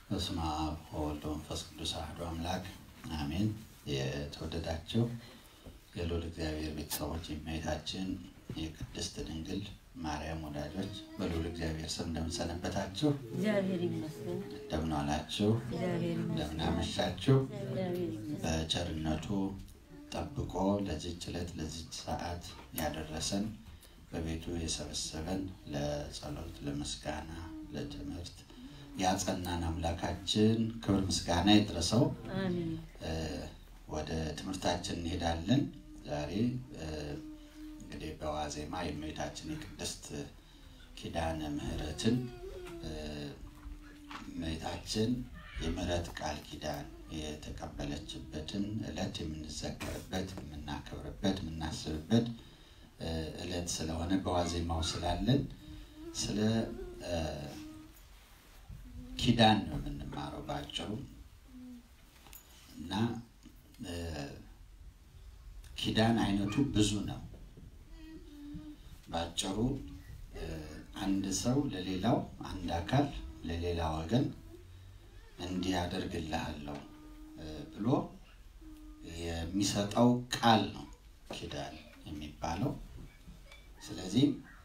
በስመ አብ ወወልድ ወመንፈስ ቅዱስ አሐዱ አምላክ አሜን። የተወደዳችሁ የልዑል እግዚአብሔር ቤተሰቦች የእመቤታችን የቅድስት ድንግል ማርያም ወዳጆች በልዑል እግዚአብሔር ስም እንደምንሰነበታችሁ፣ እግዚአብሔር ይመስገን። እንደምን ዋላችሁ፣ እግዚአብሔር እንደምን ይመስገን። አመሻችሁ። እግዚአብሔር ይመስገን። በቸርነቱ ጠብቆ ለዚች ዕለት ለዚች ሰዓት ያደረሰን በቤቱ የሰበሰበን ለጸሎት፣ ለምስጋና፣ ለትምህርት ያጸናን አምላካችን ክብር ምስጋና ይድረሰው። አሜን። እ፣ ወደ ትምህርታችን እንሄዳለን። ዛሬ እ፣ እንግዲህ በዋዜማ የእመቤታችን የቅድስት ኪዳነ ምሕረትን እ፣ እመቤታችን የምሕረት ቃል ኪዳን የተቀበለችበትን ዕለት የምንዘከርበት፣ የምናከብርበት፣ የምናስብበት እ፣ ዕለት ስለሆነ በዋዜማው ስላለን ስለ እ፣ ኪዳን ነው የምንማረው ባጭሩ እና እ፣ ኪዳን አይነቱ ብዙ ነው። ባጭሩ እ፣ አንድ ሰው ለሌላው አንድ አካል ለሌላ ወገን እንዲህ አደርግልሃለሁ እ፣ ብሎ የሚሰጠው ቃል ነው ኪዳን የሚባለው። ስለዚህ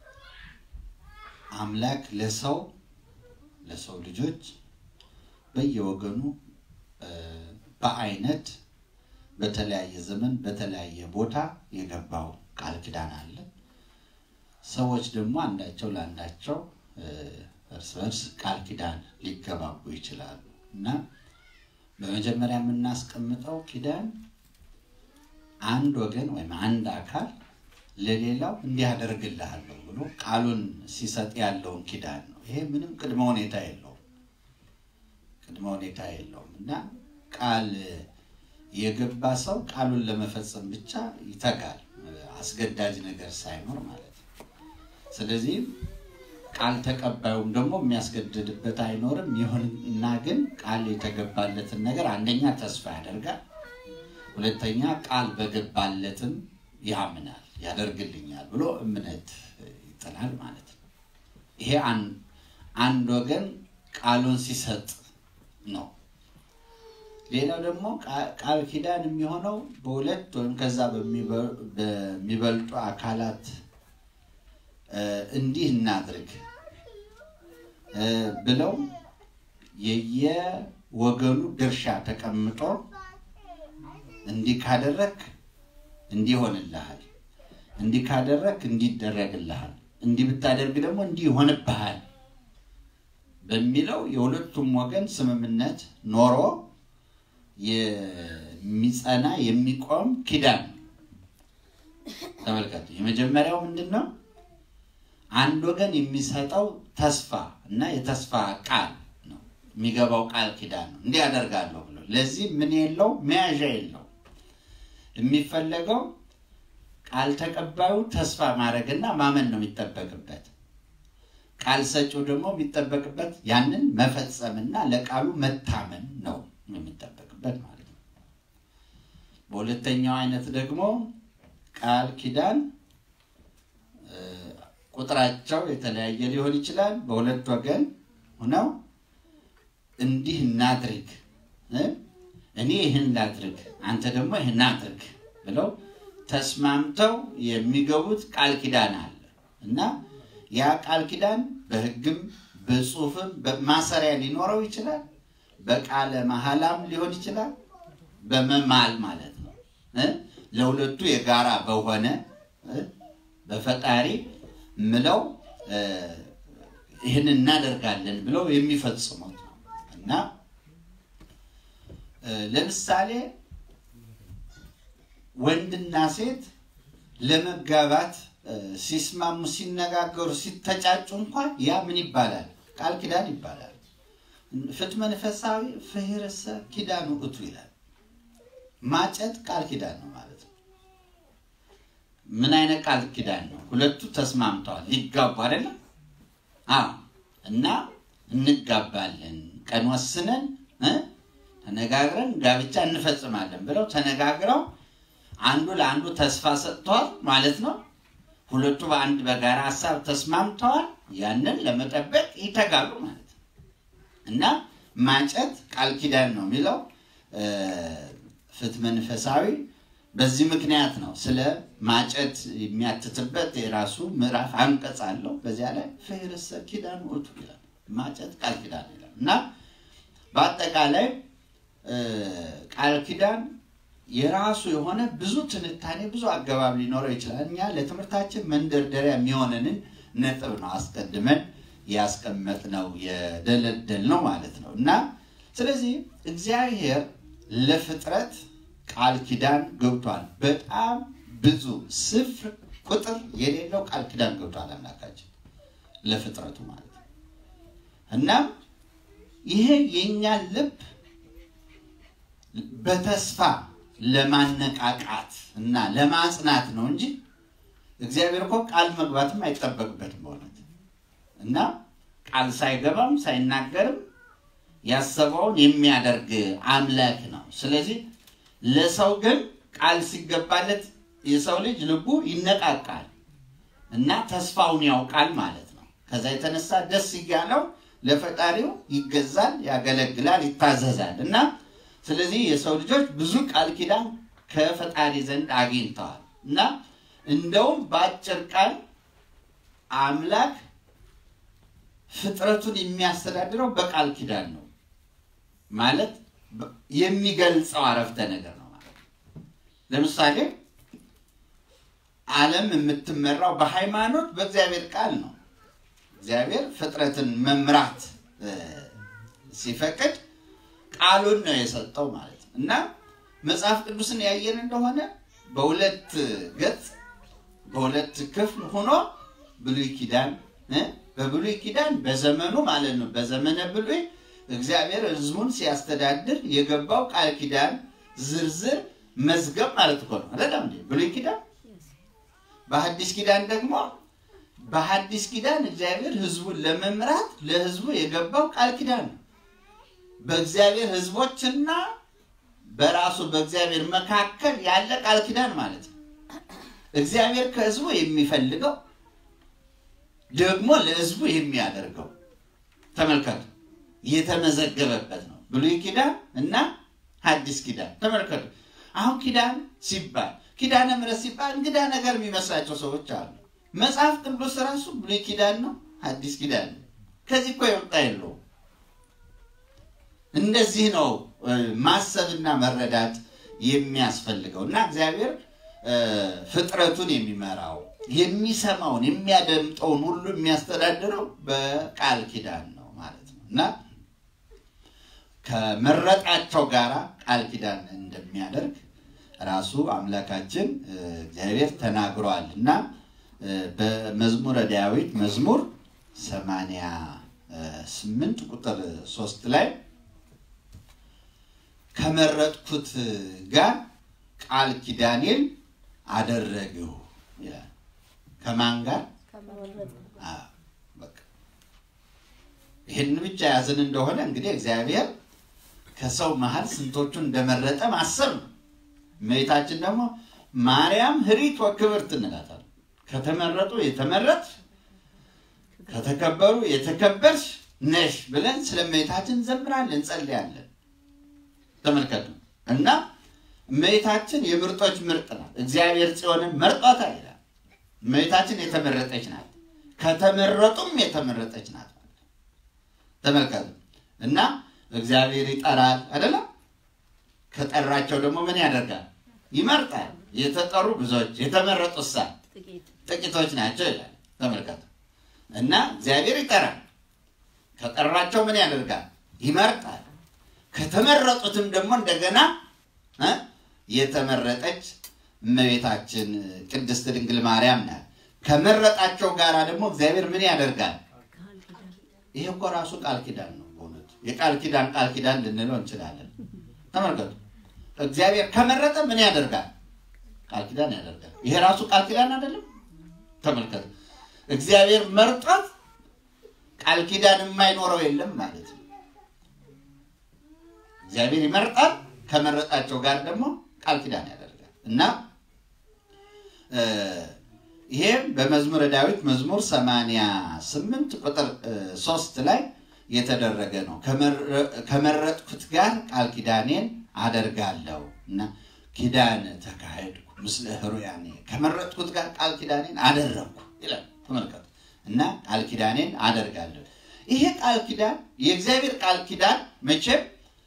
አምላክ ለሰው ለሰው ልጆች በየወገኑ እ፣ በአይነት በተለያየ ዘመን በተለያየ ቦታ የገባው ቃል ኪዳን አለ። ሰዎች ደግሞ አንዳቸው ለአንዳቸው እ፣ እርስ በርስ ቃል ኪዳን ሊገባቡ ይችላሉ እና በመጀመሪያ የምናስቀምጠው ኪዳን አንድ ወገን ወይም አንድ አካል ለሌላው እንዲህ አደርግልሃለሁ ብሎ ቃሉን ሲሰጥ ያለውን ኪዳን ነው። ይሄ ምንም ቅድመ ሁኔታ የለውም፣ ቅድመ ሁኔታ የለውም እና ቃል የገባ ሰው ቃሉን ለመፈጸም ብቻ ይተጋል፣ አስገዳጅ ነገር ሳይኖር ማለት ነው። ስለዚህ ቃል ተቀባዩም ደግሞ የሚያስገድድበት አይኖርም። ይሁንና ግን ቃል የተገባለትን ነገር አንደኛ ተስፋ ያደርጋል፣ ሁለተኛ ቃል በገባለትም ያምናል፣ ያደርግልኛል ብሎ እምነት ይጥላል ማለት ነው። ይሄ አን- አንድ ወገን ቃሉን ሲሰጥ ነው። ሌላው ደግሞ ቃ- ቃል ኪዳን የሚሆነው በሁለት ወይም ከዛ በሚበ- በሚበልጡ አካላት እ፣ እንዲህ እናድርግ እ፣ ብለው የየወገኑ ድርሻ ተቀምጦ እንዲህ ካደረግ እንዲህ ይሆንልሃል፣ እንዲህ ካደረግ እንዲህ ይደረግልሃል፣ እንዲህ ብታደርግ ደግሞ እንዲህ ይሆንብሃል በሚለው የሁለቱም ወገን ስምምነት ኖሮ የሚጸና የሚቆም ኪዳን ነው። ተመልከቱ። የመጀመሪያው ምንድን ነው? አንድ ወገን የሚሰጠው ተስፋ እና የተስፋ ቃል ነው። የሚገባው ቃል ኪዳን ነው። እንዲህ አደርጋለሁ ብሎ ለዚህ ምን የለው መያዣ የለው። የሚፈለገው ቃል ተቀባዩ ተስፋ ማድረግና ማመን ነው የሚጠበቅበት። ቃል ሰጪው ደግሞ የሚጠበቅበት ያንን መፈጸምና ለቃሉ መታመን ነው የሚጠበቅበት ማለት ነው። በሁለተኛው አይነት ደግሞ ቃል ኪዳን እ፣ ቁጥራቸው የተለያየ ሊሆን ይችላል። በሁለት ወገን ሆነው እንዲህ እናድርግ እ፣ እኔ ይህን ላድርግ፣ አንተ ደግሞ ይህን አድርግ ብለው ተስማምተው የሚገቡት ቃል ኪዳን አለ እና ያ ቃል ኪዳን በሕግም በጽሁፍም በማሰሪያ ሊኖረው ይችላል። በቃለ መሐላም ሊሆን ይችላል። በመማል ማለት ነው እ ለሁለቱ የጋራ በሆነ እ በፈጣሪ ምለው እ ይህን እናደርጋለን ብለው የሚፈጽሙት ነው እና እ ለምሳሌ ወንድና ሴት ለመጋባት እ ሲስማሙ ሲነጋገሩ ሲተጫጩ እንኳን ያ ምን ይባላል? ቃል ኪዳን ይባላል። ፍት መንፈሳዊ ፍህርሰ ኪዳኑ እቱ ይላል። ማጨት ቃል ኪዳን ነው ማለት ነው። ምን አይነት ቃል ኪዳን ነው? ሁለቱ ተስማምተዋል ሊጋቡ አይደለም? አዎ። እና እንጋባለን ቀን ወስነን እ ተነጋግረን ጋብቻ እንፈጽማለን ብለው ተነጋግረው አንዱ ለአንዱ ተስፋ ሰጥተዋል ማለት ነው። ሁለቱ በአንድ በጋራ ሀሳብ ተስማምተዋል። ያንን ለመጠበቅ ይተጋሉ ማለት ነው። እና ማጨት ቃል ኪዳን ነው የሚለው ፍትሐ መንፈሳዊ በዚህ ምክንያት ነው ስለ ማጨት የሚያትትበት የራሱ ምዕራፍ አንቀጽ አለው። በዚያ ላይ ፍህርሰ ኪዳን ውእቱ ይላል። ማጨት ቃል ኪዳን ይላል እና በአጠቃላይ ቃል ኪዳን የራሱ የሆነ ብዙ ትንታኔ ብዙ አገባብ ሊኖረው ይችላል። እኛ ለትምህርታችን መንደርደሪያ የሚሆነንን ነጥብ ነው አስቀድመን ያስቀመጥነው የደለደልነው ማለት ነው እና ስለዚህ እግዚአብሔር ለፍጥረት ቃል ኪዳን ገብቷል። በጣም ብዙ ስፍር ቁጥር የሌለው ቃል ኪዳን ገብቷል አምላካችን ለፍጥረቱ ማለት ነው። እናም ይሄ የእኛን ልብ በተስፋ ለማነቃቃት እና ለማጽናት ነው እንጂ እግዚአብሔር እኮ ቃል መግባትም አይጠበቅበትም በእውነት እና ቃል ሳይገባም ሳይናገርም ያሰበውን የሚያደርግ አምላክ ነው። ስለዚህ ለሰው ግን ቃል ሲገባለት የሰው ልጅ ልቡ ይነቃቃል እና ተስፋውን ያውቃል ማለት ነው። ከዛ የተነሳ ደስ እያለው ለፈጣሪው ይገዛል፣ ያገለግላል፣ ይታዘዛል እና ስለዚህ የሰው ልጆች ብዙ ቃል ኪዳን ከፈጣሪ ዘንድ አግኝተዋል እና እንደውም በአጭር ቃል አምላክ ፍጥረቱን የሚያስተዳድረው በቃል ኪዳን ነው ማለት የሚገልጸው አረፍተ ነገር ነው ማለት ነው። ለምሳሌ ዓለም የምትመራው በሃይማኖት በእግዚአብሔር ቃል ነው። እግዚአብሔር ፍጥረትን መምራት ሲፈቅድ ቃሉን ነው የሰጠው ማለት ነው እና መጽሐፍ ቅዱስን ያየን እንደሆነ በሁለት ገጽ በሁለት ክፍል ሆኖ ብሉይ ኪዳን በብሉይ ኪዳን በዘመኑ ማለት ነው በዘመነ ብሉይ እግዚአብሔር ሕዝቡን ሲያስተዳድር የገባው ቃል ኪዳን ዝርዝር መዝገብ ማለት እኮ ነው አይደለም እንዴ? ብሉይ ኪዳን። በሐዲስ ኪዳን ደግሞ በሐዲስ ኪዳን እግዚአብሔር ሕዝቡን ለመምራት ለሕዝቡ የገባው ቃል ኪዳን ነው። በእግዚአብሔር ሕዝቦችና በራሱ በእግዚአብሔር መካከል ያለ ቃል ኪዳን ማለት ነው። እግዚአብሔር ከሕዝቡ የሚፈልገው ደግሞ ለሕዝቡ የሚያደርገው ተመልከቱ፣ የተመዘገበበት ነው። ብሉይ ኪዳን እና ሐዲስ ኪዳን ተመልከቱ። አሁን ኪዳን ሲባል ኪዳነ ምሕረት ሲባል እንግዳ ነገር የሚመስላቸው ሰዎች አሉ። መጽሐፍ ቅዱስ ራሱ ብሉይ ኪዳን ነው፣ ሐዲስ ኪዳን ነው። ከዚህ እኮ የወጣ የለውም። እንደዚህ ነው ማሰብና መረዳት የሚያስፈልገው እና እግዚአብሔር ፍጥረቱን የሚመራው የሚሰማውን የሚያደምጠውን ሁሉ የሚያስተዳድረው በቃል ኪዳን ነው ማለት ነው እና ከመረጣቸው ጋራ ቃል ኪዳን እንደሚያደርግ ራሱ አምላካችን እግዚአብሔር ተናግሯል እና በመዝሙረ ዳዊት መዝሙር ሰማንያ ስምንት ቁጥር ሶስት ላይ ከመረጥኩት ጋር ቃል ኪዳኔን አደረግሁ ይላል። ከማን ጋር? ይህን ብቻ ያዝን እንደሆነ እንግዲህ እግዚአብሔር ከሰው መሀል ስንቶቹን እንደመረጠ ማሰብ ነው። እመቤታችን ደግሞ ማርያም ህሪት ወክብርት እንላታለን። ከተመረጡ የተመረጥሽ ከተከበሩ የተከበርሽ ነሽ ብለን ስለ እመቤታችን እንዘምራለን፣ እንጸልያለን። ተመልከቱ እና እመቤታችን የምርጦች ምርጥ ናት። እግዚአብሔር ጽዮንን መርጧታል ይላል። እመቤታችን የተመረጠች ናት፣ ከተመረጡም የተመረጠች ናት። ተመልከቱ እና እግዚአብሔር ይጠራል አይደለም? ከጠራቸው ደግሞ ምን ያደርጋል? ይመርጣል። የተጠሩ ብዙዎች የተመረጡ ሳ ጥቂቶች ናቸው ይላል። ተመልከቱ እና እግዚአብሔር ይጠራል። ከጠራቸው ምን ያደርጋል? ይመርጣል። ከተመረጡትም ደግሞ እንደገና የተመረጠች እመቤታችን ቅድስት ድንግል ማርያም ናት። ከመረጣቸው ጋራ ደግሞ እግዚአብሔር ምን ያደርጋል? ይሄ እኮ ራሱ ቃል ኪዳን ነው። በእውነቱ የቃል ኪዳን ቃል ኪዳን ልንለው እንችላለን። ተመልከቱ፣ እግዚአብሔር ከመረጠ ምን ያደርጋል? ቃል ኪዳን ያደርጋል። ይሄ ራሱ ቃል ኪዳን አይደለም? ተመልከቱ፣ እግዚአብሔር መርጦት ቃል ኪዳን የማይኖረው የለም ማለት ነው። እግዚአብሔር ይመርጣል፣ ከመረጣቸው ጋር ደግሞ ቃል ኪዳን ያደርጋል እና ይሄም በመዝሙረ ዳዊት መዝሙር 88 ቁጥር 3 ላይ የተደረገ ነው። ከመረጥኩት ጋር ቃል ኪዳኔን አደርጋለሁ እና ኪዳን ተካሄድኩ ምስለ ህሩያኔ ከመረጥኩት ጋር ቃል ኪዳኔን አደረግኩ ይላል። ተመልከቱ እና ቃል ኪዳኔን አደርጋለሁ። ይሄ ቃል ኪዳን የእግዚአብሔር ቃል ኪዳን መቼም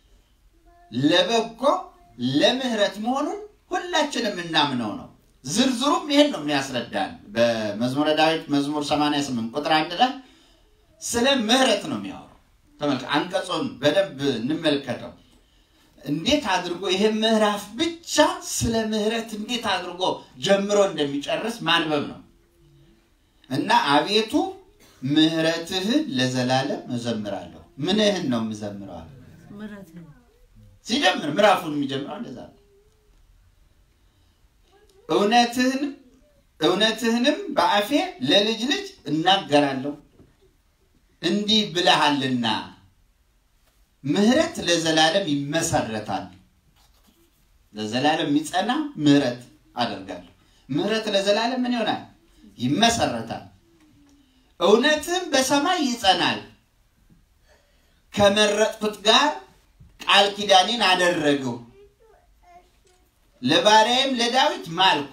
ለበጎ ለምህረት መሆኑን ሁላችንም የምናምነው ነው። ዝርዝሩም ይሄን ነው የሚያስረዳን። በመዝሙረ ዳዊት መዝሙር 88 ቁጥር አንድ ላይ ስለ ምህረት ነው የሚያወራው። ተመልከ አንቀጹን በደንብ እንመልከተው። እንዴት አድርጎ ይሄ ምዕራፍ ብቻ ስለ ምህረት እንዴት አድርጎ ጀምሮ እንደሚጨርስ ማንበብ ነው እና አቤቱ ምህረትህን ለዘላለም እዘምራለሁ። ምንህን ነው የምዘምረዋል? ምሕረትህን ሲጀምር ምዕራፉን የሚጀምረው እንደዛ ነው። እውነትህንም እውነትህንም በአፌ ለልጅ ልጅ እናገራለሁ እንዲህ ብለሃልና ምህረት ለዘላለም ይመሰረታል። ለዘላለም የሚጸና ምህረት አደርጋለሁ። ምህረት ለዘላለም ምን ይሆናል? ይመሰረታል። እውነትም በሰማይ ይጸናል። ከመረጥኩት ጋር ቃል ኪዳኔን አደረግሁ። ለባሪያዬም ለዳዊት ማልኩ።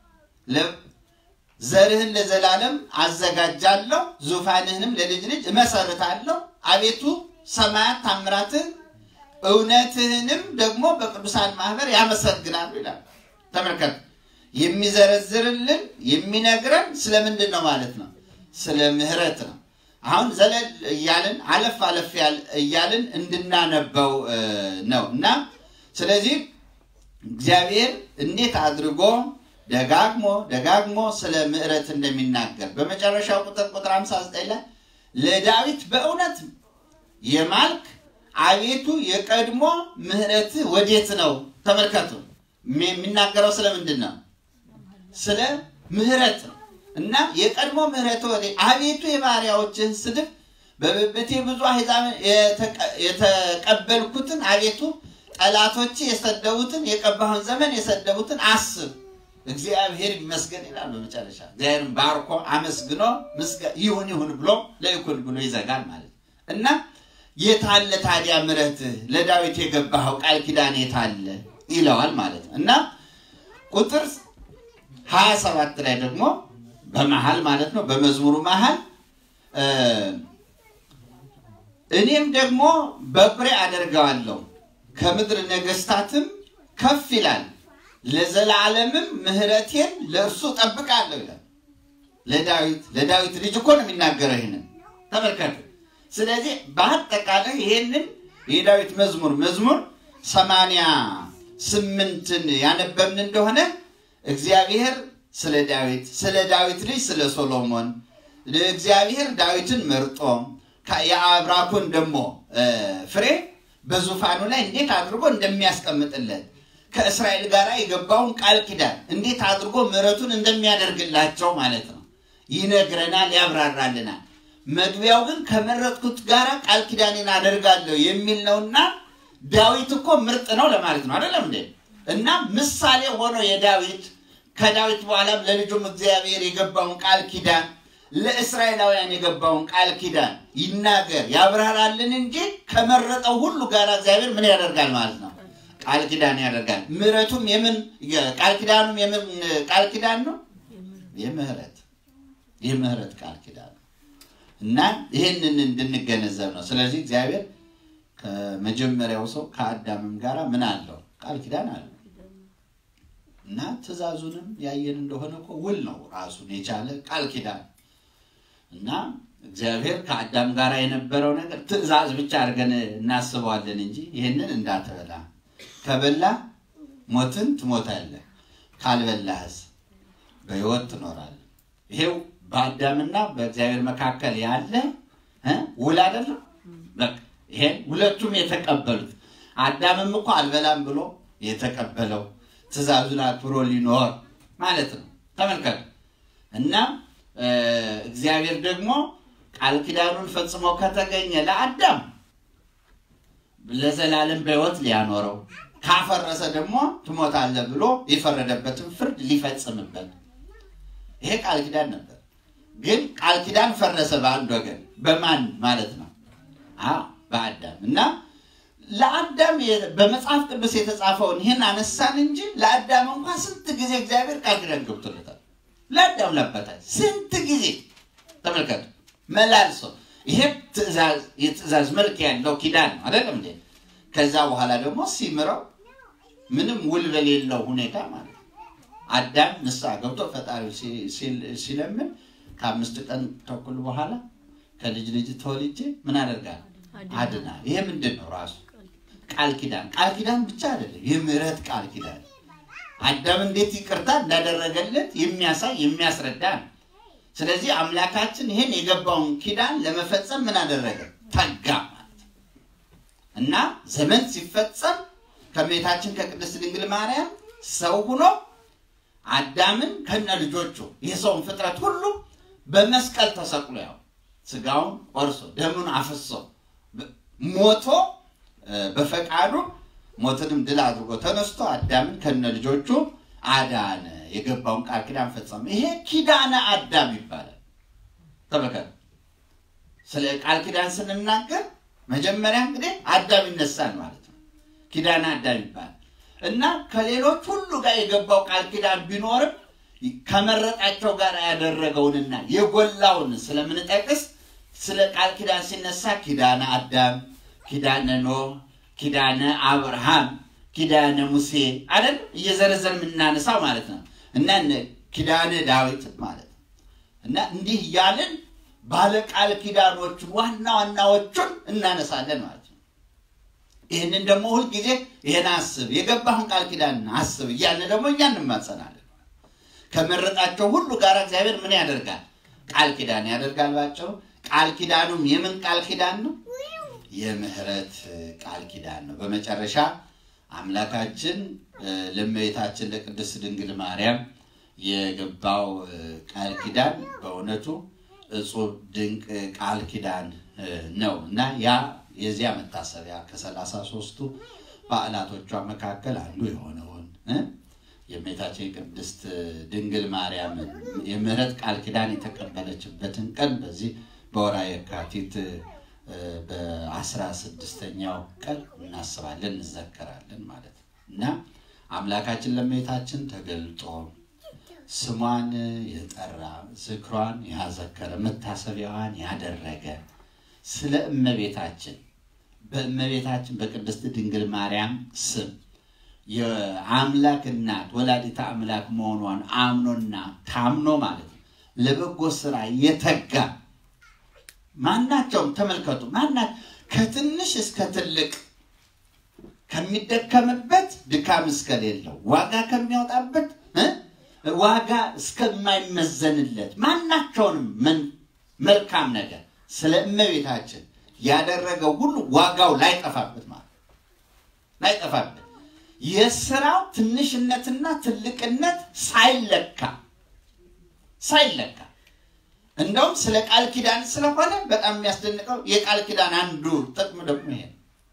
ዘርህን ለዘላለም አዘጋጃለሁ፣ ዙፋንህንም ለልጅ ልጅ እመሰርታለሁ። አቤቱ ሰማያት ታምራትን እውነትህንም ደግሞ በቅዱሳን ማህበር ያመሰግናሉ ይላል። ተመልከት፣ የሚዘረዝርልን የሚነግረን ስለምንድን ነው ማለት ነው? ስለ ምህረት ነው። አሁን ዘለል እያልን አለፍ አለፍ እያልን እንድናነበው ነው እና ስለዚህ እግዚአብሔር እንዴት አድርጎ ደጋግሞ ደጋግሞ ስለ ምህረት እንደሚናገር በመጨረሻው ቁጥር ቁጥር 59 ላይ ለዳዊት በእውነት የማልክ አቤቱ የቀድሞ ምህረትህ ወዴት ነው? ተመልከቱ። የሚናገረው ስለምንድን ነው? ስለ ምህረት ነው እና የቀድሞ ምህረት ወዴ አቤቱ የባሪያዎችህን ስድብ በብብቴ ብዙ አሕዛብ የተቀበልኩትን አቤቱ ጠላቶች የሰደቡትን የቀባሁን ዘመን የሰደቡትን አስብ። እግዚአብሔር ይመስገን ይላል። በመጨረሻ እግዚአብሔርን ባርኮ አመስግኖ ይሁን ይሁን ብሎ ለይኩን ብሎ ይዘጋል ማለት እና የታለ ታዲያ ምሕረትህ ለዳዊት የገባኸው ቃል ኪዳን የታለ ይለዋል ማለት ነው እና ቁጥር ሀያ ሰባት ላይ ደግሞ በመሀል ማለት ነው በመዝሙሩ መሀል እኔም ደግሞ በኩሬ አደርገዋለሁ ከምድር ነገስታትም ከፍ ይላል ለዘላለምም ምሕረቴን ለእርሱ ጠብቃለሁ ይላል። ለዳዊት ለዳዊት ልጅ እኮ ነው የሚናገረው ይህንን ተመልከቱ። ስለዚህ በአጠቃላይ ይህንን የዳዊት መዝሙር መዝሙር ሰማንያ ስምንትን ያነበብን እንደሆነ እግዚአብሔር ስለ ዳዊት ስለ ዳዊት ልጅ ስለ ሶሎሞን እግዚአብሔር ዳዊትን መርጦ የአብራኩን ደግሞ ፍሬ በዙፋኑ ላይ እንዴት አድርጎ እንደሚያስቀምጥለት ከእስራኤል ጋር የገባውን ቃል ኪዳን እንዴት አድርጎ ምሕረቱን እንደሚያደርግላቸው ማለት ነው ይነግረናል፣ ያብራራልናል። መግቢያው ግን ከመረጥኩት ጋር ቃል ኪዳኔን አደርጋለሁ የሚል ነውና ዳዊት እኮ ምርጥ ነው ለማለት ነው አይደለም እንዴ? እና ምሳሌ ሆኖ የዳዊት ከዳዊት በኋላም ለልጁም እግዚአብሔር የገባውን ቃል ኪዳን ለእስራኤላውያን የገባውን ቃል ኪዳን ይናገር ያብራራልን እንጂ ከመረጠው ሁሉ ጋር እግዚአብሔር ምን ያደርጋል ማለት ነው? ቃል ኪዳን ያደርጋል። ምሕረቱም የምን ቃል ኪዳኑም የምን ቃል ኪዳን ነው? የምህረት የምህረት ቃል ኪዳን ነው እና ይህንን እንድንገነዘብ ነው። ስለዚህ እግዚአብሔር ከመጀመሪያው ሰው ከአዳምም ጋር ምን አለው? ቃል ኪዳን አለው እና ትእዛዙንም ያየን እንደሆነ እኮ ውል ነው ራሱን የቻለ ቃል ኪዳን እና እግዚአብሔር ከአዳም ጋር የነበረው ነገር ትእዛዝ ብቻ አድርገን እናስበዋለን እንጂ ይህንን እንዳትበላ ከበላ ሞትን ትሞታለህ፣ ካልበላህስ በሕይወት ትኖራለህ። ይሄው በአዳምና በእግዚአብሔር መካከል ያለ ውል አይደለም። በቃ ይሄን ሁለቱም የተቀበሉት አዳምም እኮ አልበላም ብሎ የተቀበለው ትእዛዙን አክብሮ ሊኖር ማለት ነው። ተመልከቱ እና እግዚአብሔር ደግሞ ቃል ኪዳኑን ፈጽሞ ከተገኘ ለአዳም ለዘላለም በሕይወት ሊያኖረው ካፈረሰ ደግሞ ትሞታለህ ብሎ የፈረደበትን ፍርድ ሊፈጽምበት ይሄ ቃል ኪዳን ነበር። ግን ቃል ኪዳን ፈረሰ በአንድ ወገን። በማን ማለት ነው? አዎ በአዳም እና ለአዳም የ- በመጽሐፍ ቅዱስ የተጻፈውን ይህን አነሳን እንጂ ለአዳም እንኳን ስንት ጊዜ እግዚአብሔር ቃል ኪዳን ገብቶለታል። ለአዳም ለአባታችን ስንት ጊዜ ተመልከቱ፣ መላልሶ ይሄ ትእዛዝ የትእዛዝ መልክ ያለው ኪዳን ነው አይደለም እንዴ? ከዛ በኋላ ደግሞ ሲምረው ምንም ውል በሌለው ሁኔታ ማለት ነው። አዳም ንስሐ ገብቶ ፈጣሪ ሲለምን ከአምስት ቀን ተኩል በኋላ ከልጅ ልጅ ተወልጄ ምን አደርጋለሁ? አድና። ይሄ ምንድን ነው? ራሱ ቃል ኪዳን። ቃል ኪዳን ብቻ አይደለም፣ የምህረት ቃል ኪዳን። አዳም እንዴት ይቅርታ እንዳደረገለት የሚያሳይ የሚያስረዳ ነው። ስለዚህ አምላካችን ይህን የገባውን ኪዳን ለመፈጸም ምን አደረገ? ተጋ ማለት ነው። እና ዘመን ሲፈጸም ከቤታችን ከቅድስት ድንግል ማርያም ሰው ሁኖ አዳምን ከነ ልጆቹ የሰውን ፍጥረት ሁሉ በመስቀል ተሰቅሎ ያው ስጋውን ቆርሶ ደሙን አፍሶ ሞቶ በፈቃዱ ሞትንም ድል አድርጎ ተነስቶ አዳምን ከነ ልጆቹ አዳነ። የገባውን ቃል ኪዳን ፈጸመ። ይሄ ኪዳነ አዳም ይባላል። ተመልከቱ። ስለ ቃል ኪዳን ስንናገር መጀመሪያ እንግዲህ አዳም ይነሳል ማለት ነው። ኪዳነ አዳም ይባላል እና ከሌሎች ሁሉ ጋር የገባው ቃል ኪዳን ቢኖርም ከመረጣቸው ጋር ያደረገውንና የጎላውን ስለምንጠቅስ ስለ ቃል ኪዳን ሲነሳ ኪዳነ አዳም፣ ኪዳነ ኖህ፣ ኪዳነ አብርሃም፣ ኪዳነ ሙሴ አይደል እየዘረዘር የምናነሳው ማለት ነው እና ኪዳነ ዳዊት ማለት ነው እና እንዲህ እያልን ባለ ቃል ኪዳኖቹን ዋና ዋናዎቹን እናነሳለን ማለት ነው። ይህንን ደግሞ ሁልጊዜ ይህን አስብ የገባህን ቃል ኪዳን አስብ እያልን ደግሞ እኛ እንማጸናለን። ከመረጣቸው ሁሉ ጋር እግዚአብሔር ምን ያደርጋል? ቃል ኪዳን ያደርጋል። ባጭሩ ቃል ኪዳኑም የምን ቃል ኪዳን ነው? የምህረት ቃል ኪዳን ነው። በመጨረሻ አምላካችን ለእመቤታችን ለቅድስት ድንግል ማርያም የገባው ቃል ኪዳን በእውነቱ እጹብ ድንቅ ቃል ኪዳን ነው እና ያ የዚያ መታሰቢያ ከሰላሳ ሦስቱ በዓላቶቿ መካከል አንዱ የሆነውን የእመቤታችን ቅድስት ድንግል ማርያም የምህረት ቃል ኪዳን የተቀበለችበትን ቀን በዚህ በወርሃ የካቲት በአስራ ስድስተኛው ቀን እናስባለን እንዘከራለን ማለት ነው እና አምላካችን ለእመቤታችን ተገልጦ ስሟን የጠራ ዝክሯን ያዘከረ መታሰቢያዋን ያደረገ ስለ እመቤታችን በእመቤታችን በቅድስት ድንግል ማርያም ስም የአምላክ እናት ወላዲተ አምላክ መሆኗን አምኖና ታምኖ ማለት ነው ለበጎ ስራ የተጋ ማናቸውም ተመልከቱ፣ ማና ከትንሽ እስከ ትልቅ ከሚደከምበት ድካም እስከሌለው ዋጋ ከሚያወጣበት ዋጋ እስከማይመዘንለት ማናቸውንም መልካም ነገር ስለ እመቤታችን ያደረገው ሁሉ ዋጋው ላይጠፋበት ማለት ላይጠፋበት የስራው ትንሽነትና ትልቅነት ሳይለካ ሳይለካ እንደውም ስለ ቃል ኪዳን ስለሆነ በጣም የሚያስደንቀው የቃል ኪዳን አንዱ ጥቅም ደግሞ ይሄ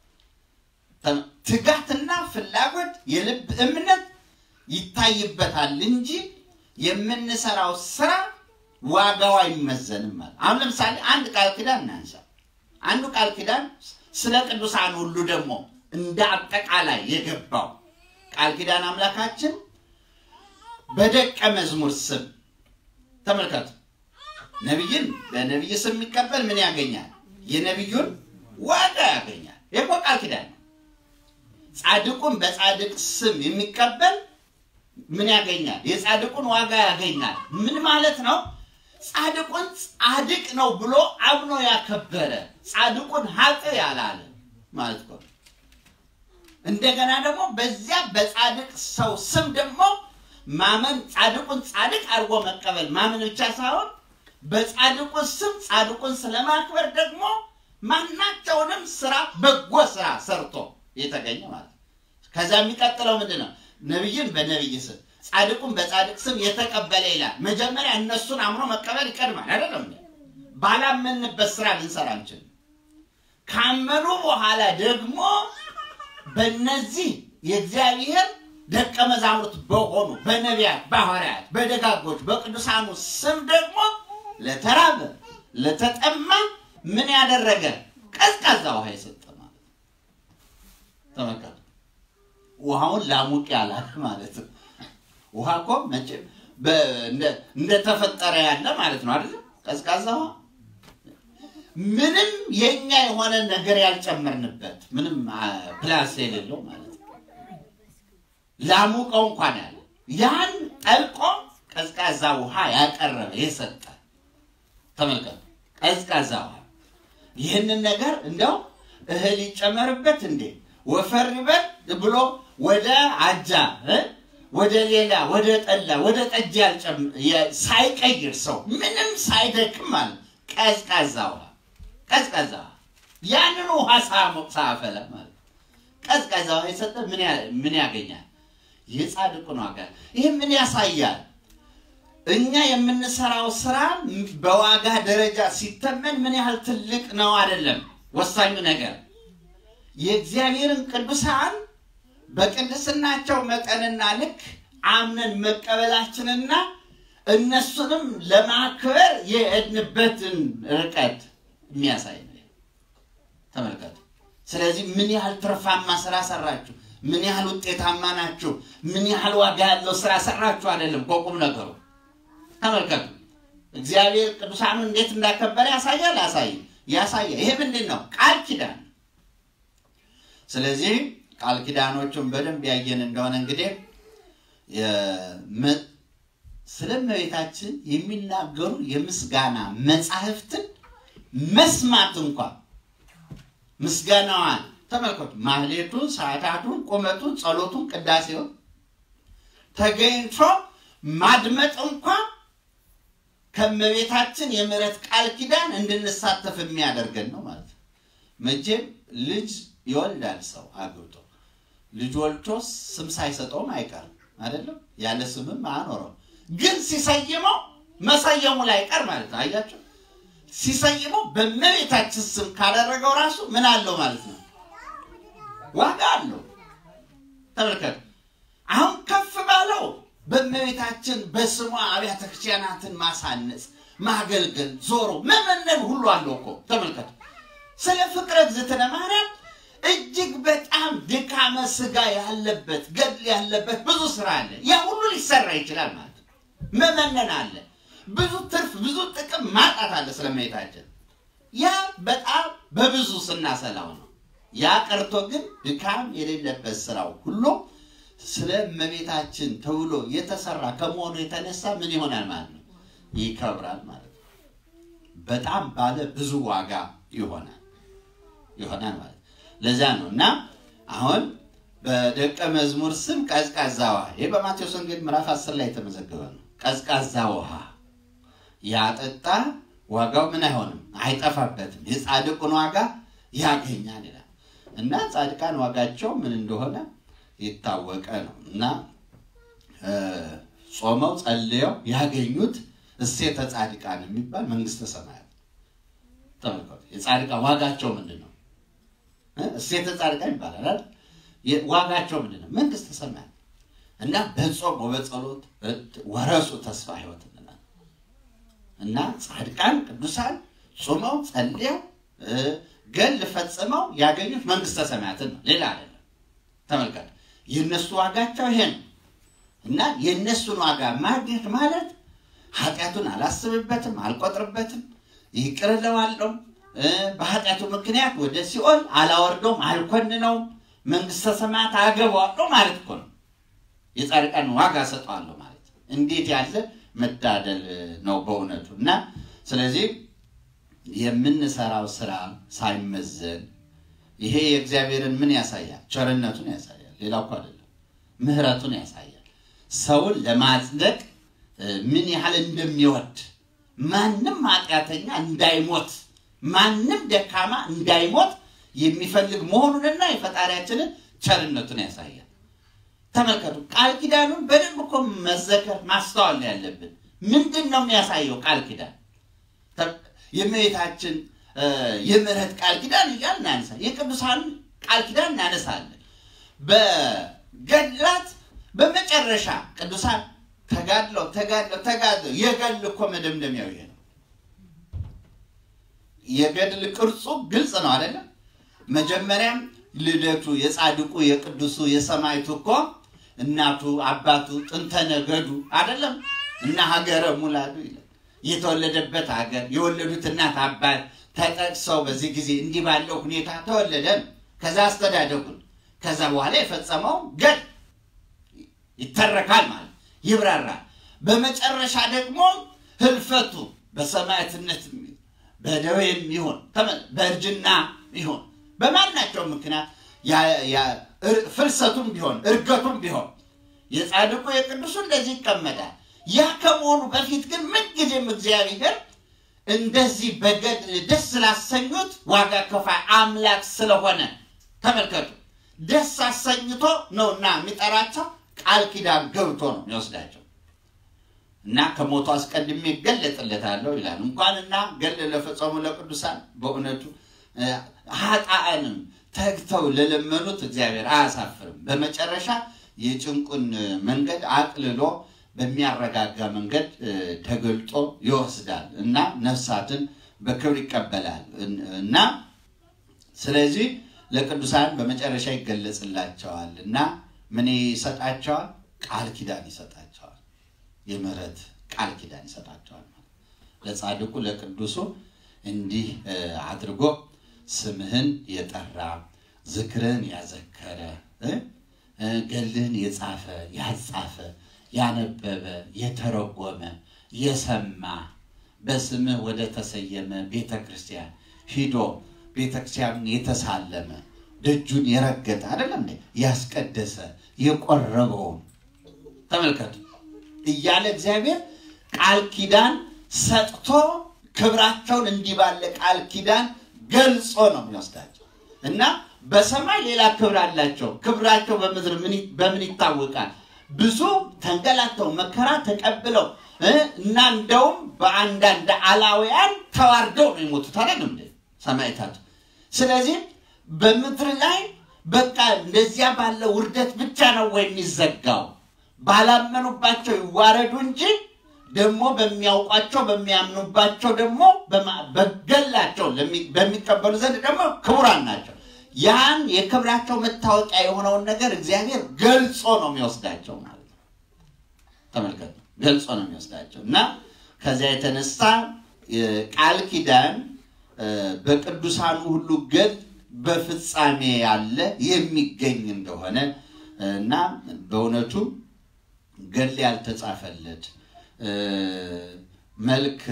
ትጋትና ፍላጎት የልብ እምነት ይታይበታል እንጂ የምንሰራው ስራ ዋጋው አይመዘንም ማለት አሁን ለምሳሌ አንድ ቃል ኪዳን እናንሳ አንዱ ቃል ኪዳን ስለ ቅዱሳን ሁሉ ደግሞ እንደ አጠቃላይ የገባው ቃል ኪዳን አምላካችን በደቀ መዝሙር ስም ተመልከቱ ነቢይን በነቢይ ስም የሚቀበል ምን ያገኛል የነቢዩን ዋጋ ያገኛል ይህ ቃል ኪዳን ነው ጻድቁን በጻድቅ ስም የሚቀበል ምን ያገኛል? የጻድቁን ዋጋ ያገኛል። ምን ማለት ነው? ጻድቁን ጻድቅ ነው ብሎ አምኖ ያከበረ ጻድቁን ሀጥ ያላለ ማለት ነው። እንደገና ደግሞ በዚያ በጻድቅ ሰው ስም ደግሞ ማመን ጻድቁን ጻድቅ አድርጎ መቀበል ማመን ብቻ ሳይሆን በጻድቁ ስም ጻድቁን ስለማክበር ደግሞ ማናቸውንም ስራ በጎ ስራ ሰርቶ የተገኘ ማለት ነው። ከዛ የሚቀጥለው ምንድን ነው? ነቢይን በነቢይ ስም ጻድቁን በጻድቅ ስም የተቀበለ ይላል። መጀመሪያ እነሱን አምኖ መቀበል ይቀድማል። አይደለም ባላመንበት ስራ ልንሰራ አንችልም። ካመኑ በኋላ ደግሞ በእነዚህ የእግዚአብሔር ደቀ መዛሙርት በሆኑ በነቢያት፣ በሐዋርያት፣ በደጋጎች፣ በቅዱሳኑ ስም ደግሞ ለተራበ ለተጠማ ምን ያደረገ ቀዝቃዛ ውሃ የሰጠ ማለት ነው። ተመልከቱ። ውሃውን ላሙቅ ያላል ማለት ነው። ውሃ እኮ መቼም በ- እንደ- እንደተፈጠረ ያለ ማለት ነው አይደለም? ቀዝቃዛ ውሃ ምንም የኛ የሆነ ነገር ያልጨመርንበት ምንም አ፣ ፕላስ የሌለው ማለት ነው። ላሙቀው እንኳን ያለ ያን ጠልቆ ቀዝቃዛ ውሃ ያቀረበ የሰጠ ተመልከቱ። ቀዝቃዛ ውሃ ይህንን ነገር እንደው እህል ይጨመርበት እንዴ ወፈር ይበል ብሎ ወደ አጃ እ? ወደ ሌላ ወደ ጠላ ወደ ጠጅ ያልጨም- የ- ሳይቀይር ሰው ምንም ሳይደክም ማለት ቀዝቃዛ ውሃ ቀዝቃዛ ውሃ ያንን ውሃ ሳሞቅ ሳፈላ ማለት ቀዝቃዛ ውሃ የሰጠ ምን ያ- ምን ያገኛል? የጻድቁን ዋጋ። ይህ ምን ያሳያል? እኛ የምንሰራው ስራ በዋጋ ደረጃ ሲተመን ምን ያህል ትልቅ ነው አይደለም። ወሳኙ ነገር የእግዚአብሔርን ቅዱሳን በቅድስናቸው መጠንና ልክ አምነን መቀበላችንና እነሱንም ለማክበር የሄድንበትን ርቀት የሚያሳይ ነው። ተመልከቱ። ስለዚህ ምን ያህል ትርፋማ ስራ ሰራችሁ፣ ምን ያህል ውጤታማ ናችሁ፣ ምን ያህል ዋጋ ያለው ስራ ሰራችሁ አይደለም ከቁም ነገሩ ተመልከቱ። እግዚአብሔር ቅዱሳኑን እንዴት እንዳከበረ ያሳያል። ያሳይ ያሳያል። ይሄ ምንድን ነው? ቃል ኪዳን። ስለዚህ ቃል ኪዳኖቹን በደንብ ያየን እንደሆነ እንግዲህ የመ- ስለ እመቤታችን የሚናገሩ የምስጋና መጻሕፍትን መስማት እንኳን ምስጋናዋን ተመልከቱ። ማህሌቱን፣ ሰዓታቱን፣ ቁመቱን፣ ጸሎቱን፣ ቅዳሴውን ተገኝቶ ማድመጥ እንኳን ከእመቤታችን የምሕረት ቃል ኪዳን እንድንሳተፍ የሚያደርገን ነው ማለት ነው። መቼም ልጅ ይወልዳል ሰው አግብቶ ልጅ ወልቶ ስም ሳይሰጠውም አይቀርም አይደለም። ያለ ስምም አኖረው ግን ሲሰይመው መሰየሙ ላይ ቀር ማለት ነው። አያቸው ሲሰይመው በእመቤታችን ስም ካደረገው ራሱ ምን አለው ማለት ነው፣ ዋጋ አለው። ተመልከቱ። አሁን ከፍ ባለው በእመቤታችን በስሟ አብያተ ክርስቲያናትን ማሳነጽ፣ ማገልገል፣ ዞሮ መመነን ሁሉ አለው እኮ ተመልከቱ። ስለ ፍቅረ እግዝእትነ ማርያም እጅግ በጣም ድካመ ስጋ ያለበት ገድል ያለበት ብዙ ስራ አለ። ያ ሁሉ ሊሰራ ይችላል ማለት ነው። መመነን አለ። ብዙ ትርፍ ብዙ ጥቅም ማጣት አለ ስለ እመቤታችን። ያ በጣም በብዙ ስናሰላው ነው። ያ ቀርቶ ግን ድካም የሌለበት ስራው ሁሉ ስለ እመቤታችን ተብሎ የተሰራ ከመሆኑ የተነሳ ምን ይሆናል ማለት ነው? ይከብራል ማለት ነው። በጣም ባለ ብዙ ዋጋ ይሆናል ይሆናል ማለት ነው። ለዛ ነው እና አሁን በደቀ መዝሙር ስም ቀዝቃዛ ውሃ ይህ በማቴዎስ ወንጌል ምዕራፍ 10 ላይ የተመዘገበ ነው። ቀዝቃዛ ውሃ ያጠጣ ዋጋው ምን አይሆንም አይጠፋበትም፣ የጻድቁን ዋጋ ያገኛል ይላል እና ጻድቃን ዋጋቸው ምን እንደሆነ የታወቀ ነው እና እ ጾመው ጸልየው ያገኙት እሴተ ጻድቃን የሚባል መንግስተ ሰማያት ተመልከቱ። የጻድቃን ዋጋቸው ምንድን ነው? እ እሴተ ጻድቃን ይባላል አይደል? የ- ዋጋቸው ምንድን ነው? መንግስተ ሰማያት እና በጾም ወበጸሎት ወረሱ ተስፋ ህይወት እንላለን እና ጻድቃን ቅዱሳን ጾመው ጸልየው እ ገል ፈጽመው ያገኙት መንግስተ ሰማያትን ነው፣ ሌላ አይደለም። ተመልከቱ። የእነሱ ዋጋቸው ይሄ ነው እና የእነሱን ዋጋ ማግኘት ማለት ኃጢአቱን አላስብበትም፣ አልቆጥርበትም፣ ይቅር እለዋለሁ፣ እ በኃጢአቱ ምክንያት ወደ ሲኦል አላወርደውም፣ አልኮንነውም፣ መንግስተ ሰማያት አገባዋለሁ ማለት እኮ ነው። የጻድቃን ዋጋ ሰጠዋለሁ ማለት እንዴት ያለ መታደል ነው በእውነቱ እና ስለዚህ የምንሰራው ስራ ሳይመዘን ይሄ የእግዚአብሔርን ምን ያሳያል? ቸርነቱን ያሳያል። ሌላ እኮ አይደለም፣ ምሕረቱን ያሳያል። ሰውን ለማጽደቅ እ፣ ምን ያህል እንደሚወድ ማንም ኃጢአተኛ እንዳይሞት ማንም ደካማ እንዳይሞት የሚፈልግ መሆኑንና የፈጣሪያችንን ቸርነቱን ያሳያል። ተመልከቱ፣ ቃል ኪዳኑን በደንብ እኮ መዘከር ማስተዋል ነው ያለብን። ምንድን ነው የሚያሳየው ቃል ኪዳን? ተ- የእመቤታችን እ፣ የምሕረት ቃል ኪዳን እያል እናነሳ የቅዱሳን ቃል ኪዳን እናነሳለን። በገድላት በመጨረሻ ቅዱሳን ተጋድለው ተጋድለው ተጋድለው የገድል እኮ መደምደሚያው ይሄ ነው። የገድል ቅርጹ ግልጽ ነው አይደለም? መጀመሪያም ልደቱ የጻድቁ የቅዱሱ የሰማይቱ እኮ እናቱ አባቱ ጥንተ ነገዱ አይደለም እና ሀገረ ሙላዱ ይላል። የተወለደበት ሀገር የወለዱት እናት አባት ተጠቅሰው በዚህ ጊዜ እንዲህ ባለው ሁኔታ ተወለደ ነው። ከዛ አስተዳደጉን ከዛ በኋላ የፈጸመው ገድ ይተረካል ማለት ይብራራል። በመጨረሻ ደግሞ ህልፈቱ በሰማዕትነት በደዌም ይሁን በእርጅና ይሁን በማናቸው ምክንያት ፍልሰቱም ቢሆን እርገቱም ቢሆን የጻድቁ የቅዱሱ እንደዚህ ይቀመጣል። ያ ከመሆኑ በፊት ግን ምንጊዜም እግዚአብሔር እንደዚህ በገድል ደስ ስላሰኙት ዋጋ ከፋይ አምላክ ስለሆነ ተመልከቱ፣ ደስ አሰኝቶ ነውና የሚጠራቸው ቃል ኪዳን ገብቶ ነው የሚወስዳቸው እና ከሞቱ አስቀድሜ እገለጥለታለሁ ይላል። እንኳንና ገል ለፈጸሙ ለቅዱሳን በእውነቱ ሀጣአንም ተግተው ለለመኑት እግዚአብሔር አያሳፍርም። በመጨረሻ የጭንቁን መንገድ አቅልሎ በሚያረጋጋ መንገድ ተገልጦ ይወስዳል እና ነፍሳትን በክብር ይቀበላል እና ስለዚህ ለቅዱሳን በመጨረሻ ይገለጽላቸዋል እና ምን ይሰጣቸዋል? ቃል ኪዳን ይሰጣቸዋል። የምህረት ቃል ኪዳን ይሰጣቸዋል ማለት ለጻድቁ ለቅዱሱ እንዲህ አድርጎ ስምህን የጠራ ዝክርህን ያዘከረ ገልህን የጻፈ ያጻፈ ያነበበ የተረጎመ የሰማ በስምህ ወደ ተሰየመ ቤተ ክርስቲያን ሂዶ ቤተ ክርስቲያኑን የተሳለመ ደጁን የረገጠ አይደለም ያስቀደሰ የቆረበውን ተመልከቱ እያለ እግዚአብሔር ቃል ኪዳን ሰጥቶ ክብራቸውን እንዲህ ባለ ቃል ኪዳን ገልጾ ነው የሚወስዳቸው እና በሰማይ ሌላ ክብር አላቸው። ክብራቸው በምድር በምን ይታወቃል? ብዙ ተንገላተው መከራ ተቀብለው እና እንደውም በአንዳንድ አላውያን ተዋርደው ነው የሞቱት አይደል እንዴ ሰማዕታቱ። ስለዚህ በምድር ላይ በቃ እንደዚያ ባለ ውርደት ብቻ ነው ወይ የሚዘጋው? ባላመኑባቸው ይዋረዱ እንጂ ደግሞ በሚያውቋቸው በሚያምኑባቸው ደግሞ በገላቸው በሚቀበሉ ዘንድ ደግሞ ክቡራን ናቸው። ያን የክብራቸው መታወቂያ የሆነውን ነገር እግዚአብሔር ገልጾ ነው የሚወስዳቸው ማለት ነው። ተመልከቱ፣ ገልጾ ነው የሚወስዳቸው እና ከዚያ የተነሳ ቃል ኪዳን በቅዱሳኑ ሁሉ ገድ በፍጻሜ ያለ የሚገኝ እንደሆነ እና በእውነቱ ገድል ያልተጻፈለት መልክ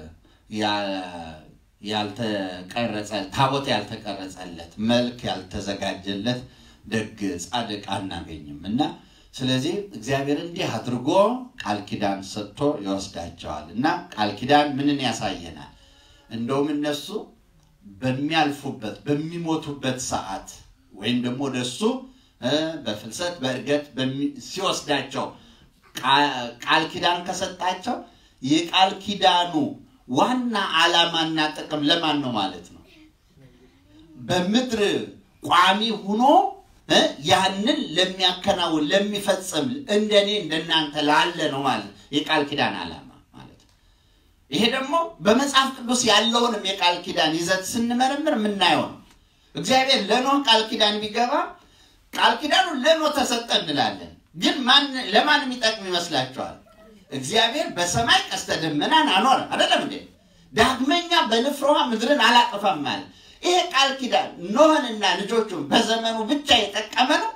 ያልተቀረጸ ታቦት ያልተቀረጸለት መልክ ያልተዘጋጀለት ደግ ጻድቅ አናገኝም እና ስለዚህ እግዚአብሔር እንዲህ አድርጎ ቃል ኪዳን ሰጥቶ ይወስዳቸዋል እና ቃል ኪዳን ምንን ያሳየናል? እንደውም እነሱ በሚያልፉበት በሚሞቱበት ሰዓት ወይም ደግሞ ወደሱ በፍልሰት በእርገት ሲወስዳቸው ቃል ኪዳን ከሰጣቸው የቃል ኪዳኑ ዋና ዓላማና ጥቅም ለማን ነው ማለት ነው? በምድር ቋሚ ሁኖ ያንን ለሚያከናውን ለሚፈጽም እንደኔ እንደናንተ ላለ ነው ማለት የቃል ኪዳን ዓላማ ማለት ነው። ይሄ ደግሞ በመጽሐፍ ቅዱስ ያለውንም የቃል ኪዳን ይዘት ስንመረምር የምናየው ነው። እግዚአብሔር ለኖህ ቃል ኪዳን ቢገባ ቃል ኪዳኑ ለኖህ ተሰጠ እንላለን። ግን ለማን የሚጠቅም ይመስላችኋል? እግዚአብሔር በሰማይ ቀስተ ደመናን አኖረ አይደለም እንዴ? ዳግመኛ በንፍር ውሃ ምድርን አላጠፋም ማለት ይሄ ቃል ኪዳን ኖህንና ልጆቹን በዘመኑ ብቻ የጠቀመ ነው?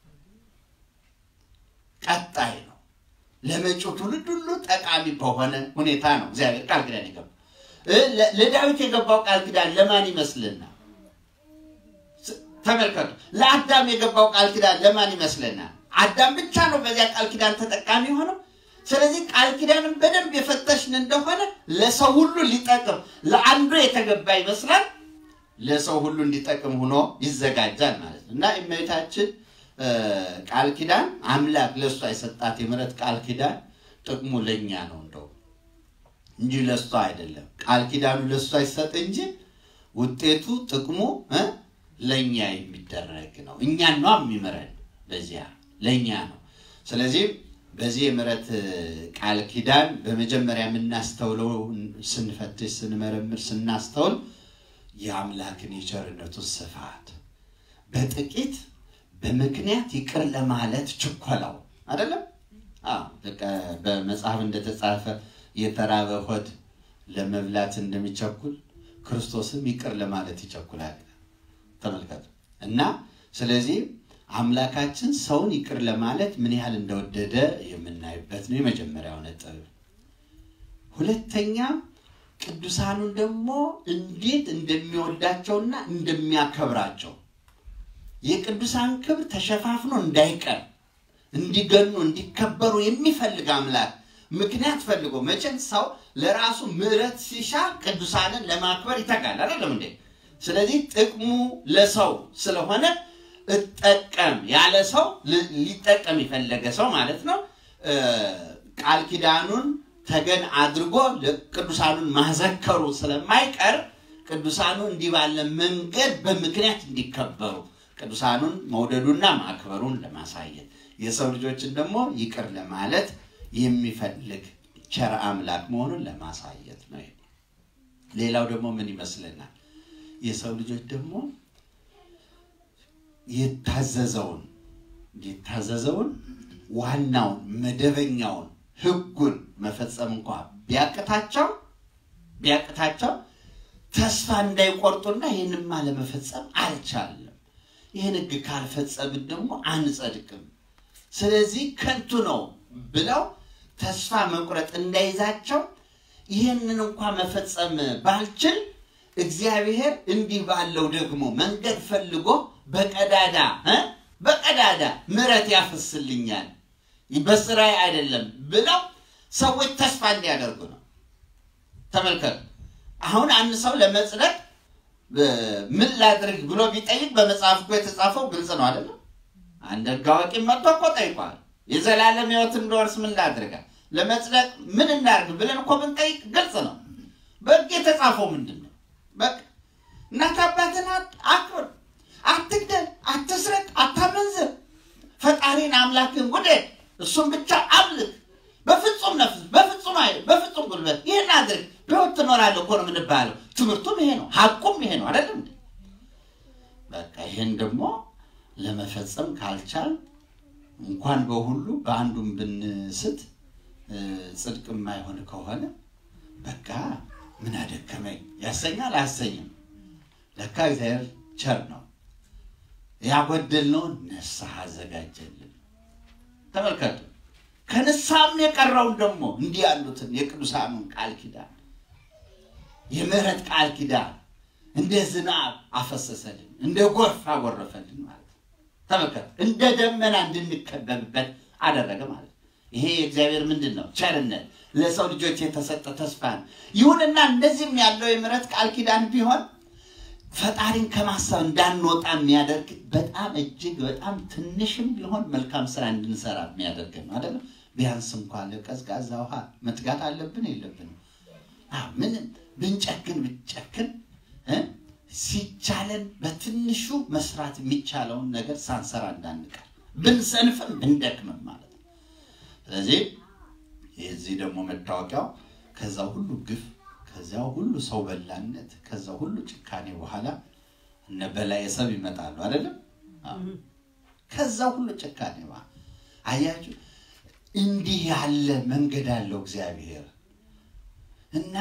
ቀጣይ ነው። ለመጪው ትውልድ ሁሉ ጠቃሚ በሆነ ሁኔታ ነው እግዚአብሔር ቃል ኪዳን የገባው። ለዳዊት የገባው ቃል ኪዳን ለማን ይመስልና? ተመልከቱ። ለአዳም የገባው ቃል ኪዳን ለማን ይመስለናል? አዳም ብቻ ነው በዚያ ቃል ኪዳን ተጠቃሚ ሆነው። ስለዚህ ቃል ኪዳንን በደንብ የፈተሽን እንደሆነ ለሰው ሁሉ ሊጠቅም ለአንዱ የተገባ ይመስላል፣ ለሰው ሁሉ እንዲጠቅም ሆኖ ይዘጋጃል ማለት ነው እና እመቤታችን ቃል ኪዳን አምላክ ለእሷ የሰጣት የምሕረት ቃል ኪዳን ጥቅሙ ለእኛ ነው እንደው እንጂ ለእሷ አይደለም። ቃል ኪዳኑ ለእሷ ይሰጥ እንጂ ውጤቱ ጥቅሙ ለእኛ የሚደረግ ነው። እኛን ነው የሚምረን፣ በዚያ ለእኛ ነው። ስለዚህ በዚህ የምሕረት ቃል ኪዳን በመጀመሪያ የምናስተውለው ስንፈትሽ፣ ስንመረምር፣ ስናስተውል የአምላክን የቸርነቱን ስፋት በጥቂት በምክንያት ይቅር ለማለት ችኮላው አይደለም። አዎ፣ በቃ በመጽሐፍ እንደተጻፈ የተራበ ሆድ ለመብላት እንደሚቸኩል ክርስቶስም ይቅር ለማለት ይቸኩላል። ተመልከቱ እና ስለዚህ አምላካችን ሰውን ይቅር ለማለት ምን ያህል እንደወደደ የምናይበት ነው የመጀመሪያው ነጥብ። ሁለተኛ ቅዱሳኑን ደግሞ እንዴት እንደሚወዳቸውና እንደሚያከብራቸው የቅዱሳን ክብር ተሸፋፍኖ እንዳይቀር እንዲገኑ እንዲከበሩ የሚፈልግ አምላክ ምክንያት ፈልጎ መቼም ሰው ለራሱ ምሕረት ሲሻ ቅዱሳንን ለማክበር ይተጋል አይደለም እንዴ? ስለዚህ ጥቅሙ ለሰው ስለሆነ እጠቀም ያለ ሰው ል- ሊጠቀም የፈለገ ሰው ማለት ነው እ፣ ቃል ኪዳኑን ተገን አድርጎ ቅዱሳኑን ማዘከሩ ስለማይቀር ቅዱሳኑ እንዲህ ባለ መንገድ በምክንያት እንዲከበሩ ቅዱሳኑን መውደዱና ማክበሩን ለማሳየት የሰው ልጆችን ደግሞ ይቅር ለማለት የሚፈልግ ቸር አምላክ መሆኑን ለማሳየት ነው። ይሄ። ሌላው ደግሞ ምን ይመስለናል? የሰው ልጆች ደግሞ የታዘዘውን የታዘዘውን ዋናውን መደበኛውን ሕጉን መፈጸም እንኳ ቢያቅታቸው ቢያቅታቸው ተስፋ እንዳይቆርጡና ይህንማ ለመፈጸም አልቻለም፣ ይህን ሕግ ካልፈጸምን ደግሞ አንጸድቅም፣ ስለዚህ ከንቱ ነው ብለው ተስፋ መቁረጥ እንዳይዛቸው ይህንን እንኳ መፈጸም ባልችል እግዚአብሔር እንዲህ ባለው ደግሞ መንገድ ፈልጎ በቀዳዳ እ በቀዳዳ ምሕረት ያፈስልኛል በስራዬ አይደለም ብለው ሰዎች ተስፋ እንዲያደርጉ ነው። ተመልከቱ። አሁን አንድ ሰው ለመጽደቅ እ፣ ምን ላድርግ ብሎ ቢጠይቅ በመጽሐፍ እኮ የተጻፈው ግልጽ ነው አይደለም? አንድ ሕግ አዋቂ መጥቶ እኮ ጠይቋል። የዘላለም ሕይወት እንደወርስ ምን ላድርጋል? ለመጽደቅ ምን እናድርግ ብለን እኮ ብንጠይቅ ግልጽ ነው። በሕግ የተጻፈው ምንድን ነው? በቃ እናት አባትን አት- አክብር፣ አትግደል፣ አትስረቅ፣ አታመንዝር፣ ፈጣሪን አምላክን ውደድ፣ እሱም ብቻ አምልክ፣ በፍጹም ነፍስ፣ በፍጹም ኃይል፣ በፍጹም ጉልበት ይህን አድርግ፣ በሕይወት ትኖራለህ እኮ ነው የምንባለው። ትምህርቱም ይሄ ነው፣ ሀቁም ይሄ ነው አይደለም እንዴ? በቃ ይህን ደግሞ ለመፈጸም ካልቻል እንኳን በሁሉ በአንዱም ብንስት እ፣ ጽድቅ የማይሆን ከሆነ በቃ ምን አደከመኝ ያሰኛል አያሰኝም። ለካ እግዚአብሔር ቸር ነው። ያጎደልነውን ንስሐ አዘጋጀልን። ተመልከቱ። ከንስሐም የቀረውን ደግሞ እንዲህ ያሉትን የቅዱሳኑን ቃል ኪዳን የምህረት ቃል ኪዳን እንደ ዝናብ አፈሰሰልን፣ እንደ ጎርፍ አጎረፈልን ማለት ነው። ተመልከቱ። እንደ ደመና እንድንከበብበት አደረገ ማለት ነው። ይሄ የእግዚአብሔር ምንድን ነው? ቸርነት ለሰው ልጆች የተሰጠ ተስፋ ነው። ይሁንና እንደዚህም ያለው የምህረት ቃል ኪዳን ቢሆን ፈጣሪን ከማሰብ እንዳንወጣ የሚያደርግ በጣም እጅግ በጣም ትንሽም ቢሆን መልካም ስራ እንድንሰራ የሚያደርግ ነው አይደለም። ቢያንስ እንኳን ለቀዝቃዛ ውሃ መትጋት አለብን የለብንም? አዎ፣ ምንም ብንጨክን ብንጨክን እ ሲቻለን በትንሹ መስራት የሚቻለውን ነገር ሳንሰራ እንዳንቀር ብንሰንፍም ብንደክምም ማለት ነው። ስለዚህ የዚህ ደግሞ መታወቂያው ከዛ ሁሉ ግፍ ከዚያ ሁሉ ሰው በላነት ከዛ ሁሉ ጭካኔ በኋላ እነ በላይ ሰብ ይመጣሉ አይደለም። አዎ። ከዛ ሁሉ ጭካኔ በኋላ አያችሁ፣ እንዲህ ያለ መንገድ አለው እግዚአብሔር እና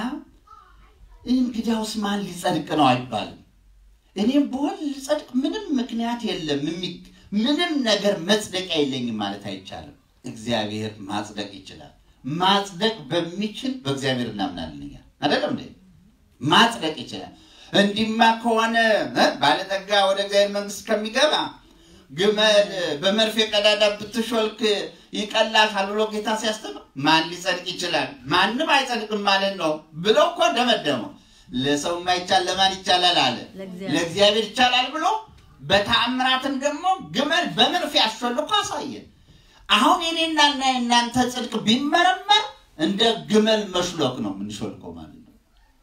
እንግዲያውስ ማን ሊጸድቅ ነው አይባልም። እኔም በሆን ልጸድቅ ምንም ምክንያት የለም፣ የሚ- ምንም ነገር መጽደቂያ የለኝም ማለት አይቻልም። እግዚአብሔር ማጽደቅ ይችላል። ማጽደቅ በሚችል በእግዚአብሔር እናምናለን እኛ አይደለም እንዴ? ማጽደቅ ይችላል። እንዲማ ከሆነ እ ባለጠጋ ወደ እግዚአብሔር መንግስት ከሚገባ ግመል በመርፌ ቀዳዳ ብትሾልክ ይቀላታል ብሎ ጌታ ሲያስተምር ማን ሊጸድቅ ይችላል? ማንም አይጸድቅም ማለት ነው ብሎ እኮ ደመደመው። ለሰው የማይቻል ለማን ይቻላል አለ? ለእግዚአብሔር። ለእግዚአብሔር ይቻላል ብሎ በተአምራትም ደግሞ ግመል በመርፌ አሾልኮ አሳየን። አሁን የኔና እና የእናንተ ጽድቅ ቢመረመር እንደ ግመል መሽሎክ ነው የምንሾልከው ማለት ነው።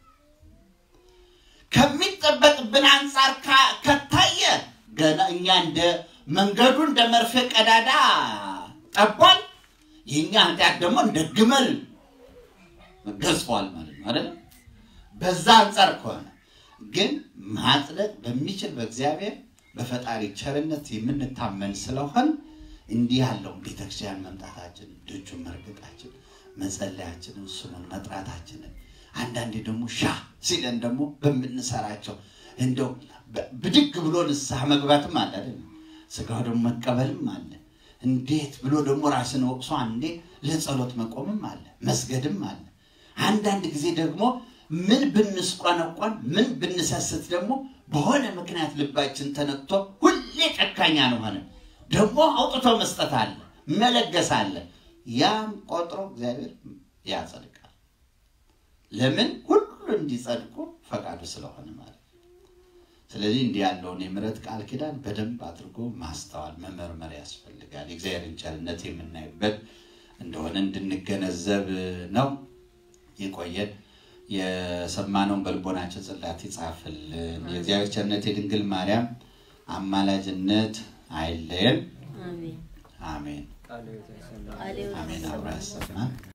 ከሚጠበቅብን አንጻር ካ- ከታየ ገና እኛ እንደ መንገዱ እንደ መርፌ ቀዳዳ ጠቧል። የእኛ ኃጢአት ደግሞ እንደ ግመል ገዝፏል ማለት ነው አይደለም። በዛ አንጻር ከሆነ ግን ማጽደቅ በሚችል በእግዚአብሔር በፈጣሪ ቸርነት የምንታመን ስለሆን እንዲህ ያለውን ቤተክርስቲያን መምጣታችንን ደጁን መርገጣችን መጸለያችንን ስሙን መጥራታችንን አንዳንዴ ደግሞ ሻ ሲለን ደግሞ በምንሰራቸው እንደው ብድግ ብሎ ንስሐ መግባትም አለ አይደል? ስጋው ደግሞ መቀበልም አለ። እንዴት ብሎ ደግሞ ራስን ወቅሶ አንዴ ለጸሎት መቆምም አለ፣ መስገድም አለ። አንዳንድ ጊዜ ደግሞ ምን ብንስቆነቆን ምን ብንሰስት ደግሞ በሆነ ምክንያት ልባችን ተነክቶ ሁሌ ጨካኛ ነው ሆነ ደግሞ አውጥቶ መስጠት አለ፣ መለገስ አለ። ያም ቆጥሮ እግዚአብሔር ያጸድቃል። ለምን ሁሉ እንዲጸድቁ ፈቃዱ ስለሆነ ማለት ነው። ስለዚህ እንዲህ ያለውን የምሕረት ቃል ኪዳን በደንብ አድርጎ ማስተዋል መመርመር ያስፈልጋል። የእግዚአብሔርን ቸርነት የምናይበት እንደሆነ እንድንገነዘብ ነው። የቆየን የሰማነውን በልቦናችን ጽላት ይጻፍልን። የእግዚአብሔር ቸርነት የድንግል ማርያም አማላጅነት አይለየን። አሜን አሜን ቃሌ አሜን። አብራ ያሰማን።